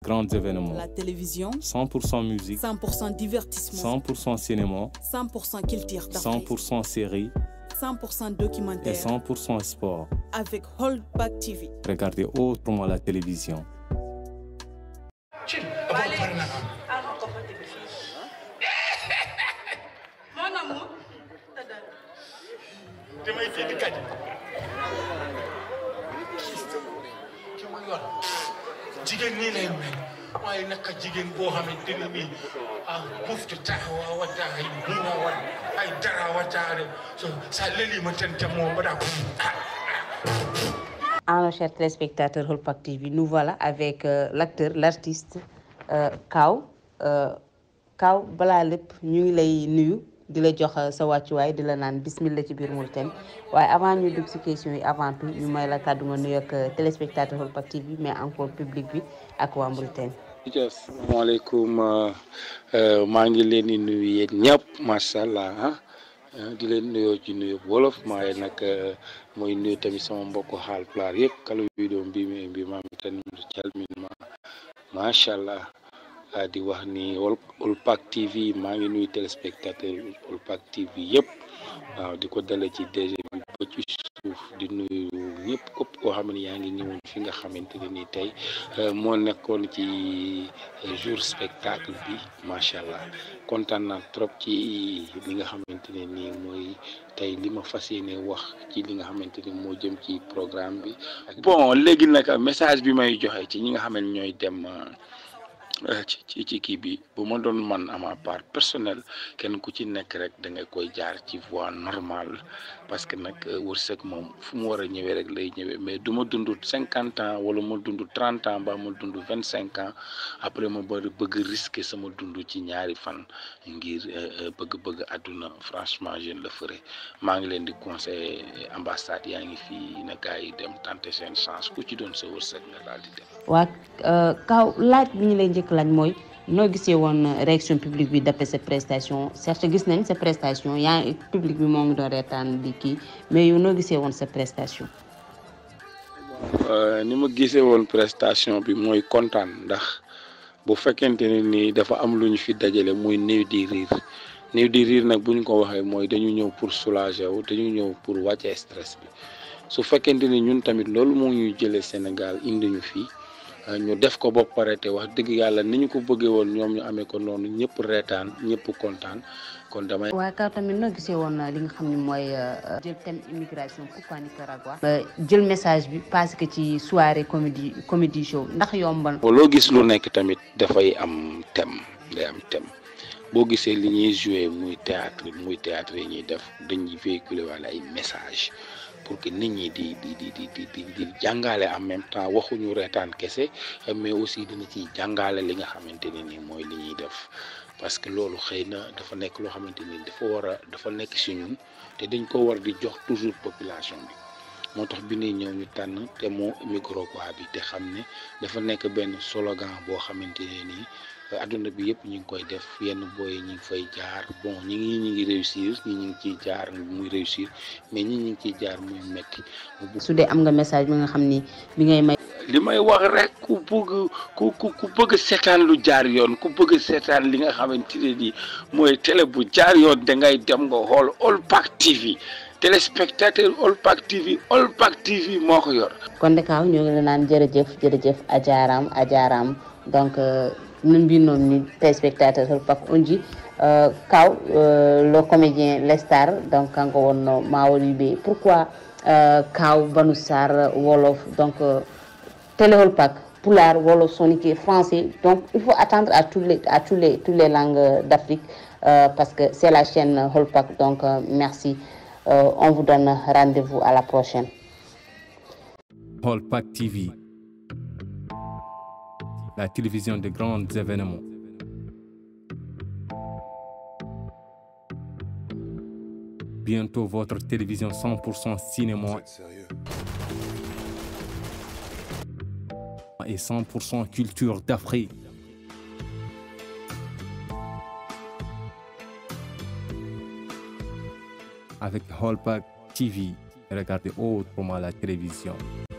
grands événements. La télévision, 100% musique, 100% divertissement, 100% cinéma, 100% culture d'Afrique, 100% série 100% et documentaire 100% sport. avec Holdback TV. Regardez autrement la télévision. damay fii di kañ ki ma yor jigéen nii lay mel waaye naka jigéen boo xamante ne nii ah muftu taxawa wata ay buuma wat ay dara wataare so sa leli ma tente moo mbaɗa Alors, chers téléspectateurs Holpak TV, nous voilà avec euh, l'acteur, l'artiste euh, Kaw. Euh, Kaw balaa lépp ñu ngi lay nuyu di la jox euh, sa wàccuwaay di la naan bismillah ci biir Mauritanie waaye avant ñu dugg si question yi avant tout ñu may la kàddu nga nuyu ak euh, téléspectateur Holpak TV mais encore public bi ak waa Mauritanie. asalaamaaleykum maa ngi leen di nuyu yéen ñëpp macha allah ah di leen nuyoo ci nuyu wolof maaye nag mooy nuyu tamit sama mbokku Haalpulaar yëpp kala vidéo mbi mi mbi mami tan calminma macha allah ah, di wax ni Hol Holpak TV maa ngi nuyu téléspectateur Holpak TV yëpp waaw di ko dale ci DG bi ba ci suuf di nuyu ñëpp képp koo xam ne yaa ngi ñëwoon fi nga xamante ne nii tey moo nekkoon ci jour spectacle bi macha allah kontaan naa trop ci li nga xamante ne nii mooy tey li ma fas yéene wax ci li nga xamante ni moo jëm ci programme bi. bon léegi nag message bi may joxe ci ñi nga xam ne ñooy dem. ci ci ci kii bi bu ma doon man à ma part personnelle kenn ku ci nekk rek da nga koy jaar ci voie normale parce que nag wërsëg moom fu mu war a ñëwee rek lay ñëwee mais du ma dund cinquante ans wala ma dund trente ans ba ma dund vingt cinq ans après ma bëri bëgg risquer sama dund ci ñaari fan ngir bëgg-bëgg àdduna franchement je ne le ferai maa ngi leen di conseiller ambassade yaa ngi fii na gars yi dem tenter seen chance ku ci doon sa wërsëg nga daal di dem. waa Kaw laaj bi ñu lay njëkk laaj mooy noo gisee woon réaction publique bi d'après sa prestation certes gis nañ sa prestation yaa ngi public bi moo ngi doon reetaan di kii mais yow noo gisee woon sa prestation. ni ma gisee woon prestation bi mooy kontaan ndax bu fekkente ne ni dafa am lu ñu fi dajale muy néew di riir néew di riir nag bu ñu ko waxee mooy dañu ñëw pour soulager wu dañu ñëw pour wàcce stress bi su fekkente ni ñun tamit loolu moo ñuy jëlee Sénégal indi ñu fii. ñu def ko ba pare te wax dëgg yàlla ni ñu ko bëggee woon ñoom ñu amee ko noonu ñëpp reetaan ñëpp kontaan kon damay. waaye Kaw tamit noo gisee woon li nga xam ne mooy jël thème immigration pourquoi Nicaragua. jël message bi parce que ci soirée comédie comédie show ndax yombal. loo gis lu nekk tamit dafay am thème day am thème boo gisee li ñuy joué muy théâtre muy théâtre yi ñuy def dañuy véhiculer wala ay message pour que nit ñi di di di di di di jàngale en même temps waxuñu reetaan kese mais aussi dina ci jàngale li nga xamante ne ni mooy li ñuy def parce que loolu xëy na dafa nekk loo xamante ni dafa war a dafa nekk si ñun te dañ ko war di jox toujours population bi moo tax bi ñuy ñëw ñu tànn te moo Nicaragua bi te xam ne dafa nekk benn slogan boo xamante ne nii adduna bi yëpp ñu ngi koy def yenn booy ñi ngi fay jaar bon ñi ngi ñi ngi réussir ñi ñu ngi ciy jaar muy réussir mais ñi ñu ngi ciy jaar muy metti su dee am nga message bi nga xam ni bi ngay may. li may wax rek ku bëgg ku ku ku bëgg seetaan lu jaar yoon ku bëgg seetaan li nga xamante ne nii mooy télé bu jaar yoon da ngay dem nga xool Holpak TV téléspectateur Holpak TV Holpak TV moo ko yor. kon de Kaw ñoo ngi la naan jërëjëf jërëjëf ajaaraam ajaaraam donc. nun mbinoon ni téléspectateur Holpak on dit euh, Kaw euh, le comédien Lestar donc kanko wonno Mawol Yube pourquoi euh, Kaw Banu Sarr wolof donc télé Holpak pulaar wolof soninké français donc il faut attendre à tous les à tous les tous les langues d'Afrique parce que c'est la chaîne Holpak donc merci on vous donne rendez-vous à la prochaine Holpak TV la télévision de grands événements. Bientôt votre télévision 100% cinéma et 100% culture d'Afrique. Avec Holpak TV, regardez autrement la télévision.